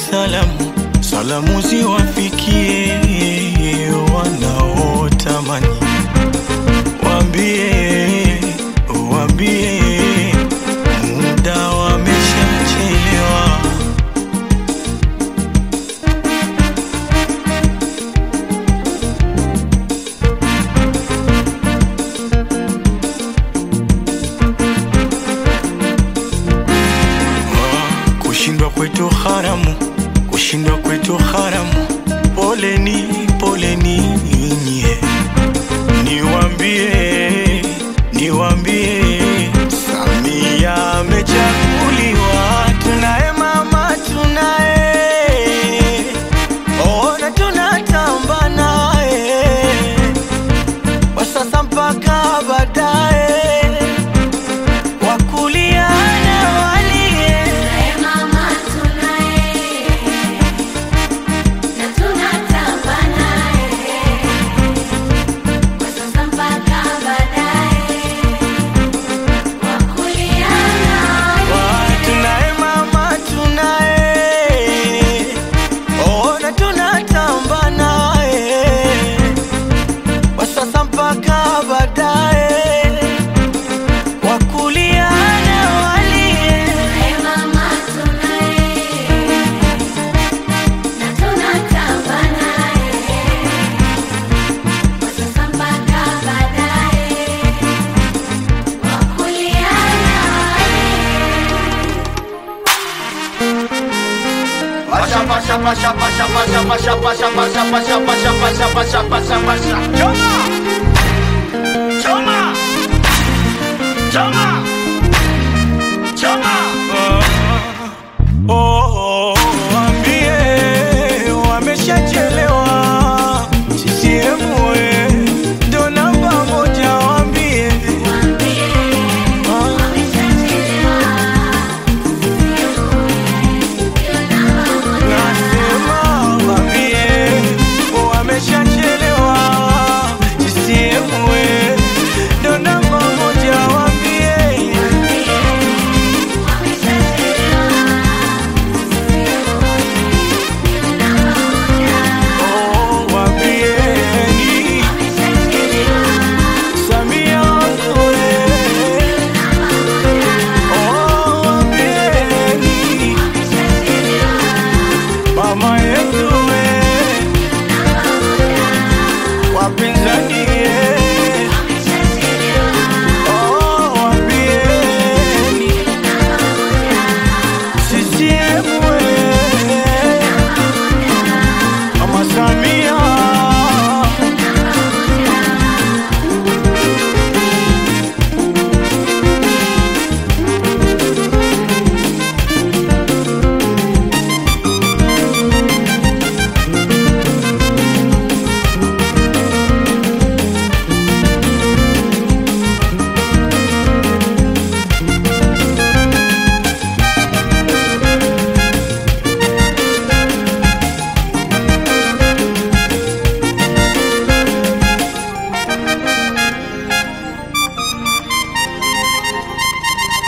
salamu, salamu ziwafikie wanaotamani, waambie, waambie muda wameshachelewa. Ah, Kushindwa kwetu haramu, kushindwa kwetu haramu. Poleni, poleni nyie, niwambie, niwambie, Samia amechaguliwa, tunaye mama, tunaye ona, tunatamba naye kwa sasa mpaka baadaye wakulia na walie Tunaye mama tunaye, na tunatamba naye, kwa sasa mpaka baadaye, wakulia naye. tunaye mama tunaye ona tunatamba naye kwa sasa mpaka baadaye wakulia na walie Tunaye mama tunaye, na tunatamba naye, kwa sasa mpaka baadaye, wakulia naye. Pasha pasha pasha pasha pasha pasha pasha pasha pasha pasha pasha pasha pasha pasha. Choma. Choma. Choma. Choma. Oh, waambie wameshachelewa. CCM we, ndo namba moja, waambie nasema, waambie wameshachelewa. CCM we, ndo namba moja, waambie oh, waambieni Samia we, oh, waambieni mama yetu we, wapinzani ye, oh, waambieni CCM we, mama Samia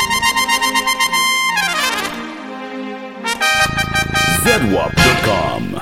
zedwap.com.